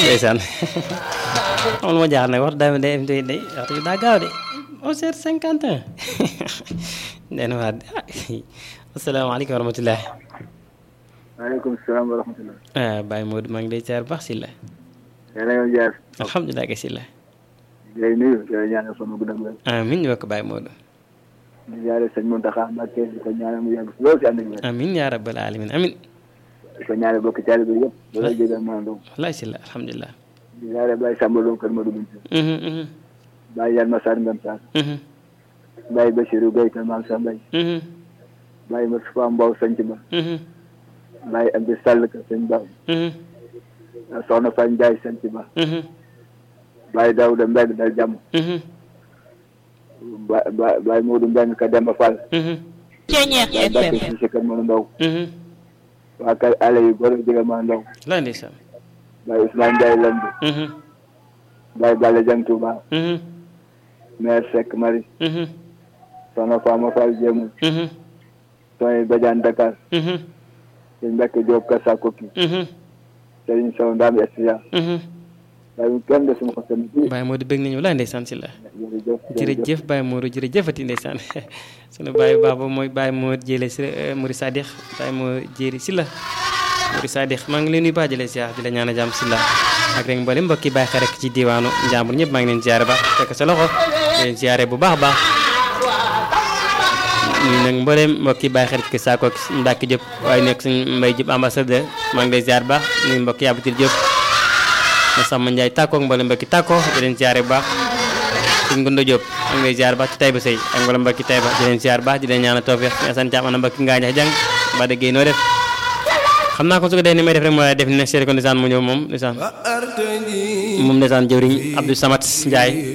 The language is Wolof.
ndeysaan xam ma jaaxal nag wax daa day day day waxtu bi daa gaaw de onze heures cinquante un den waa asalaamaaleykum wa rahmatulah waaleykum salaam wa rahmatulah. ah Baye Modou maa ngi lay ziar baax si la yéen a ngi jaar. alhamdulilah kay si la ngay nuyu di la ñaanal fan wu gudd ak wér. amin ñu bokk Baye Modou di jaare sëñ Mountakha Mbacké di ko ñaanal mu yàgg lool si ànd ak wér. amin yaa rabbal alamin amin di ko ñaanal bokk caali bi yëpp. loolu jégal maa ndox. wallaay si la alhamdulilah di jaare Baye Samba Lo kër Modou Binta. mhm mhm Baye Yann Massar Ngam Sarr. mhm Baye Bassirou Gueye kër Maam Sa Mbaye. mhm Baye Moustapha Mbow Sanc Ba. mhm Baye Abdou Sall kër Sëñ Ba. mhm Soxna Faye Ndiaye Sanc Ba. mhm Baye Daouda Mbengue dal jàmm. mhm Ba Ba Baye Modou Mbengue ka Demba Fall. mhm Baye Bakke Cissé kër Modou Ndaw. mhm waa kër Allé yu góor a jégal maa ndaw. wallaay ndeysaan Baye Ousmane Ndiaye Lambe. mhm Baye Balla Dieng Touba. mhm maire Seck Marie. mhm soxna Fama Fall Jéemul. mhm Sonia Badiane Dakar. mhm sëñ Mbacke Diop Kassa Koki. mhm Serigne Sow Ndam Estia. mhm waaye kenn de suma ko seen bi. Baye Modou bëgg nañu wallaay ndeysaan si la jërëjëf jërëjëf Baye Modou jërëjëfati ndeysaan sunu Baye Baba mooy Baye moo jële si Mouri Sadikh Baye moo jéeri si la Mouri Sadikh maa ngi leen nuyu baax jële siyaar di la ñaan a jàmm si la ak rek mboolem mbokki Baye xare rek ci diwaanu Njàmbur ñëpp maa ngi leen ziare baax fekk sa loxo di leen ziare bu baax a baax ñu nag mboolem mbokki Baye xarit ki saako ak Mbacke Diop waaye nekk suñ Mbaye Diop ambassadeur maa ngi lay ziar baax nuyu mbokki Yabatir Diop ma Samba Ndiaye tàkkoo ak mboolem mbokki tàkkoo di leen ziare bu baax suñ Ngondo Diop maa ngi lay ziar baax ci Taïba Sey ak mboolem mbokki Taïba di leen ziar baax di leen ñaanal tawfeex ñu Assane Thiam ana mbokki ngaa ñax jàng ba déggee noo def xam naa ko su ko dee ni may def rek mooy def ni ne seet ko ndeysaan mu ñëw moom ndeysaan moom ndeysaan jëwriñ Abdou Samad Ndiaye